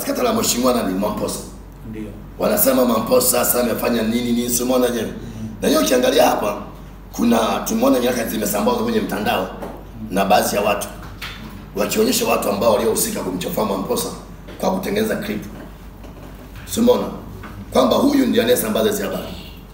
sakata la mheshimiwa nani Mamposa ndio wanasema Mamposa sasa amefanya nini nini, simuona je? Na hiyo ukiangalia hapa, kuna tumeona nyaraka zimesambazwa kwenye mtandao na baadhi ya watu wakionyesha watu ambao waliohusika kumchafua Mamposa kwa kutengeneza clip, simuona kwamba huyu ndiye anayesambaza hizi habari.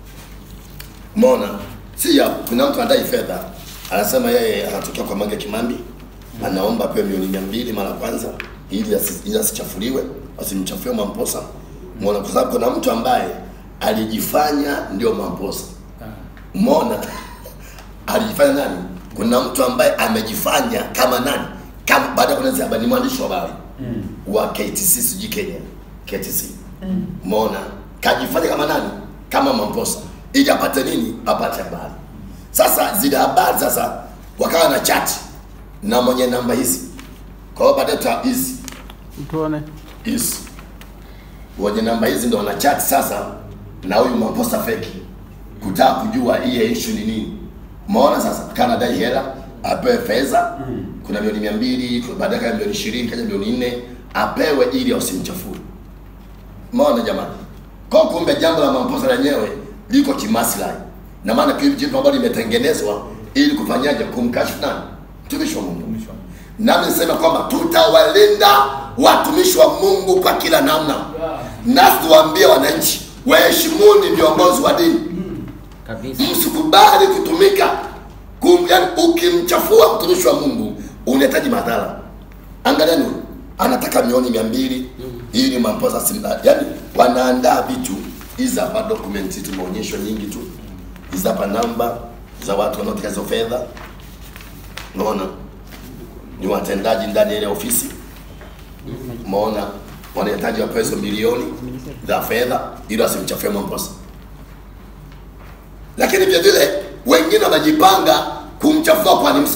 Umeona? Si ya kuna mtu anadai fedha, anasema yeye anatokea kwa Mange Kimambi, anaomba pewe milioni mia mbili mara kwanza ili asi- ili asichafuliwe, asimchafue Mamposa. Umeona? Kwa sababu kuna mtu ambaye alijifanya ndio Mamposa. Umeona? Alijifanya nani? Kuna mtu ambaye amejifanya kama nani? Kama baada ya kunazia habari ni mwandishi wa habari wa KTC sijui Kenya. KTC. Umeona? Kajifanya kama nani? Kama Mamposa. Ili apate nini? Apate habari. Sasa zile habari sasa wakawa na chat na mwenye namba hizi. Kwa hiyo baadaye tuta hizi tuone hizi wenye namba hizi ndo wana chat sasa na huyu Mamposa feki kutaka kujua hii issue ni nini. Umeona sasa, kana dai hela apewe fedha kuna milioni mia mbili baadaye kaya milioni ishirini kaja milioni nne apewe ili asimchafue. Umeona jamani? Kwa kumbe jambo la Mamposa lenyewe liko kimaslahi, na maana kile jambo ambalo limetengenezwa ili kufanyaje, kumkashifu nani? Mtumishi wa Mungu. Nami niseme kwamba tutawalinda watumishi wa Mungu kwa kila namna, nasi tuwaambie wananchi waheshimuni viongozi wa dini kabisa msikubali kutumika kum, yani ukimchafua mtumishi wa Mungu unahitaji madhara. Angalieni huyu anataka milioni mia mbili ili Mamposa simla, yani wanaandaa vitu hizi hapa document tumeonyeshwa nyingi tu, hizi hapa namba za watu wanaotaka hizo fedha, unaona ni watendaji ndani ya ile ofisi, umeona wanahitaji wapewe hizo milioni za fedha ili wasimchafue Mamposa lakini vile vile wengine wanajipanga kumchafua kwa Nimsa.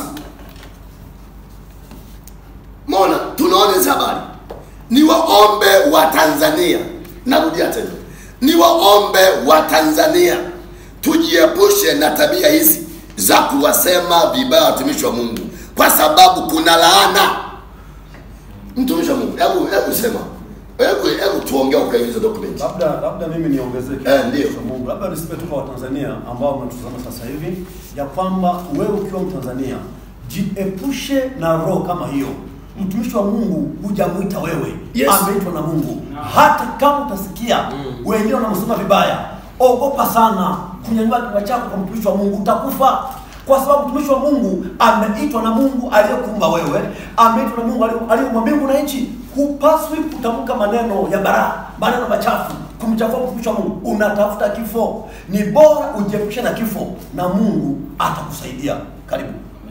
Mona, tunaona hizi habari. Ni waombe wa Tanzania, narudia tena, ni waombe wa Tanzania tujiepushe na tabia hizi za kuwasema vibaya watumishi wa Mungu, kwa sababu kuna laana. Mtumishi wa Mungu, hebu hebu sema, hebu hebu tuongee kwa hizo document. Labda labda mimi niongezeke Eh, ndio. Kwa Mungu. Labda nisipe tu kwa Watanzania ambao mnatuzama sasa hivi ya kwamba wewe ukiwa Mtanzania jiepushe na roho kama hiyo. Mtumishi wa Mungu hujamwita wewe, Yes. ameitwa na Mungu. Hata kama utasikia wengine wanamsema vibaya, ogopa sana kunyanyua kinywa chako kwa mtumishi wa Mungu, utakufa kwa sababu mtumishi wa Mungu ameitwa na Mungu aliyekuumba wewe, ameitwa na Mungu aliye- aliyeumba mbingu na nchi. Hupaswi kutamka maneno ya baraa, maneno machafu, kumchafua mtumishi wa Mungu. Unatafuta kifo, ni bora ujiepushe na kifo, na Mungu atakusaidia. Karibu.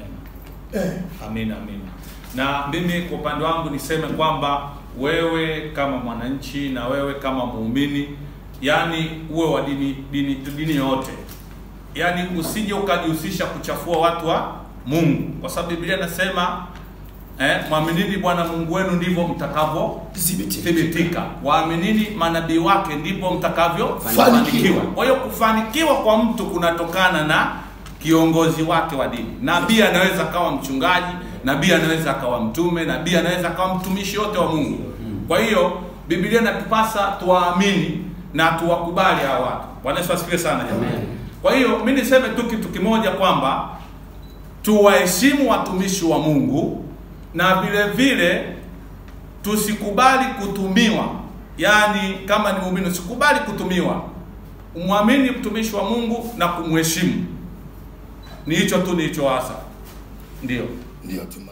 Amina, amina. Na mimi kwa upande wangu niseme kwamba wewe kama mwananchi na wewe kama muumini, yani uwe wa dini dini dini yoyote, yani usije ukajihusisha kuchafua watu wa Mungu, kwa sababu Biblia inasema eh, mwaminini Bwana Mungu wenu ndivyo mtakavyo Thibitika. thibitika, waaminini manabii wake ndipo mtakavyo Fanikiwa. fanikiwa. Kwa hiyo kufanikiwa kwa mtu kunatokana na kiongozi wake wa dini. Nabii anaweza akawa mchungaji, nabii anaweza akawa mtume, nabii anaweza akawa mtumishi wote wa Mungu. Kwa hiyo Biblia inatupasa tuwaamini na tuwakubali hawa watu. Bwana Yesu asifiwe sana jamani. Kwa hiyo mi niseme tu kitu kimoja kwamba tuwaheshimu watumishi wa Mungu na vile vile tusikubali kutumiwa. Yaani kama ni muumini usikubali kutumiwa. Umwamini mtumishi wa Mungu na kumheshimu. Ni hicho tu nilichoasa. Ndio. Ndio tuma.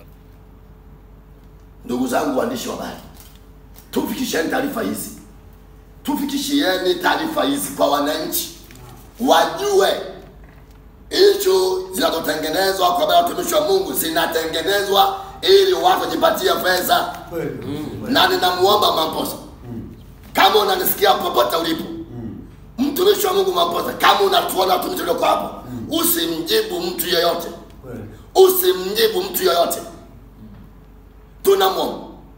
Ndugu zangu waandishi wa habari, tufikisheni taarifa hizi, tufikishieni taarifa hizi kwa wananchi, wajue ishu zinazotengenezwa kwa habari ya watumishi wa Mungu zinatengenezwa ili watu wajipatie fedha, na ninamuomba Mamposa, kama unanisikia popote ulipo, mtumishi wa Mungu Mamposa, kama unatuona watumishi ulioko hapo, usimjibu mtu yeyote usimjibu mtu yoyote. Tunamwomba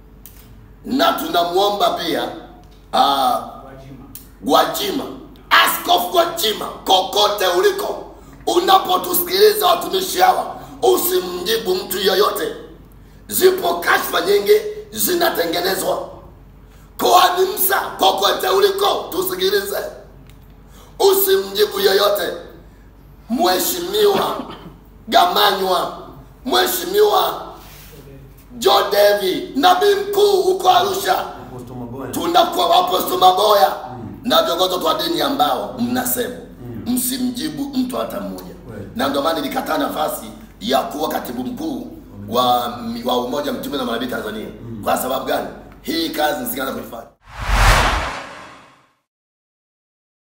na tunamwomba pia uh, Gwajima, Askofu Gwajima, kokote uliko, unapotusikiliza watumishi hawa, usimjibu mtu yoyote. Zipo kashfa nyingi zinatengenezwa Kohani Musa, kokote uliko, tusikilize, usimjibu yeyote. Mheshimiwa Gamanywa, Mheshimiwa Jodevi, nabii mkuu huko Arusha, Apostle Maboya. tunakuwa Apostle Maboya na viongozi wa dini ambao mnasema msimjibu mtu hata mmoja, Kweli. na ndio maana nilikataa nafasi ya kuwa katibu mkuu wa, wa Umoja Mtume na Manabii Tanzania. Kwa sababu gani? Hii kazi nisingeanza kuifanya.